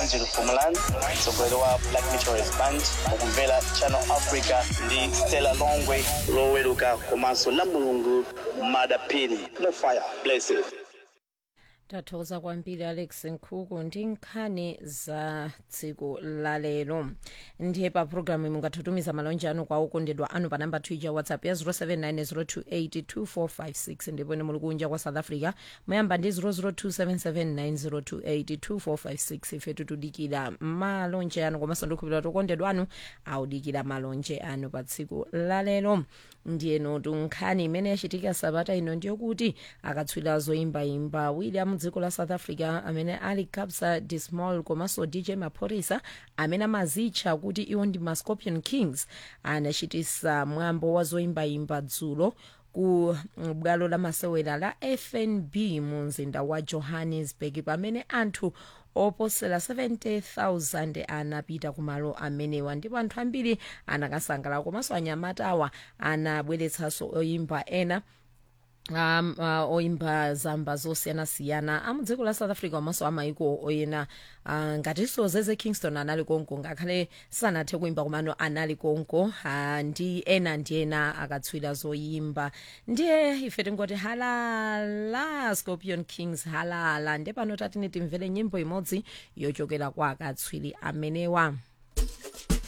angelo fumalan mtsogoleri wa black meteorist band mukumvera channel africa ndi stella longwe loweruka komanso la mulungu madapini no fire blessed tathokoza kwambiri alex nkhuku ndi nkhani za tsiku lalero ndiye pa programu mungathutumiza malonje anu kwa okondedwa anu pa namba twitter whatsapp ya 07902825456 ndipo ine muli kunja kwa south africa muyamba ndi 0027790282456 ife tutudikira malonje anu komanso ndikhupira tokondedwa anu audikira malonje anu pa tsiku lalero ndiyeno tunkhani imene yachitika sabata ino ndiyokuti akatswiri zoyimbayimba william dziko la south africa amene ali kabza de small komanso dj maphorisa amene amazitcha kuti iwo ndi ma scorpion kings anachitisa mwambo wa zoyimbayimba dzulo ku bwalo la masewera la fnb mu mzinda wa johannesburg pamene anthu oposera 70,000 anapita kumalo amenewa ndipo anthu ambiri anakasangalala komanso anyamatawa anabweretsanso oyimba ena um, uh, oimba zamba zosiyanasiyana amudziko la south africa komanso amaiko oyena uh, ngatinso zeze kingston anali konko ngakhale sanathe kuimba komano anali konko uh, ndi ena ndi ena akatswira zoyimba ndiye ife tingoti halala scorpion kings halala ndiye pano tatine timvere nyimbo imodzi yochokera kwa akatswiri amenewa